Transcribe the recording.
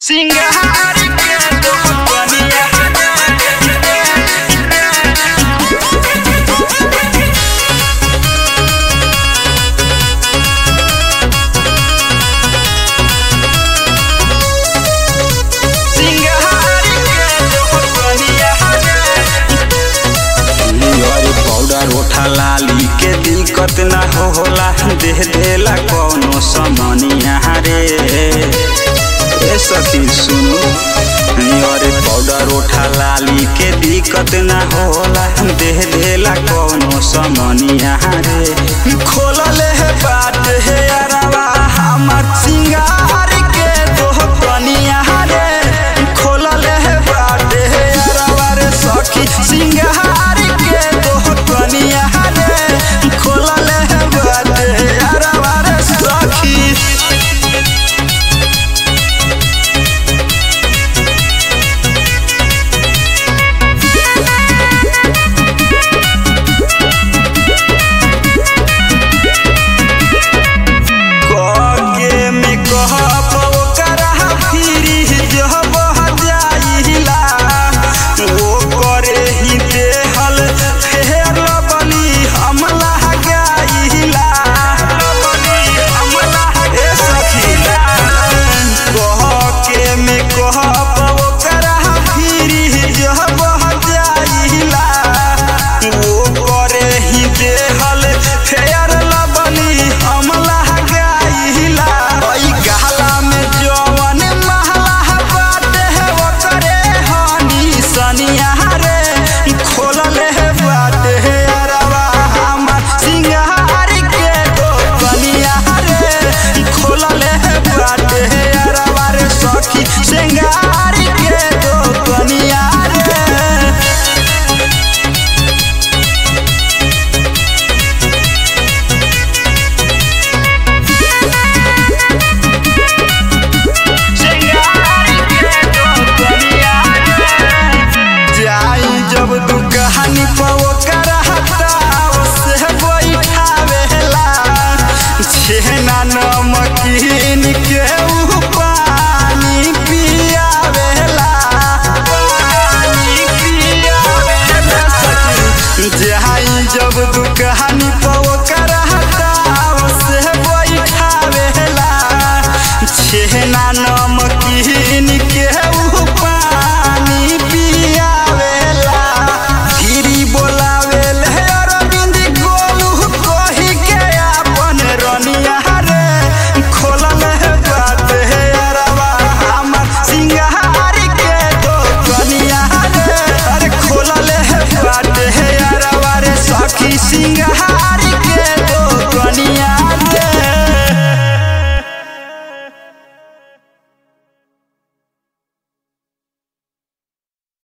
सिंगार के तो बनिया सिंगार के तो बनिया अरे पाउडर ओठा लाली के दिक्कत ना हो होला देह देला कौनो समनिया रे ए सखी सुनो अरे पाउडर ओठा लाली के दिक्कत ना होला देह देला कौनो समनिया रे खोलले है बात है अरवा हमर सिंगार के दोह कनिया रे खोलले है बात है अरवा रे सखी सिंगार के दोह कनिया रे खोलले है बात है अरवा रे सखी कगे में कहब ओकरा फिरी जब जाइला ओ करे ही देहल फेर बली हमला गाइला ए सखीला कहके में कहब ओकरा फिरी जब जाइला ओ करे ही देहल फेर बली हमला गाइला ओइ गहला में जवन महला बाटे है ओकरे हनी सनिया रे खोलले है बाटे है अरवा हमर सिंगार के दो कनिया रे खोलले है बाटे है अरवा रे सखी सिंगार के दो कनिया रे सिंगार के तो बनिया जाई जब दुकानी पर ओकर हटाव से बैठावेला छेना नमकीन के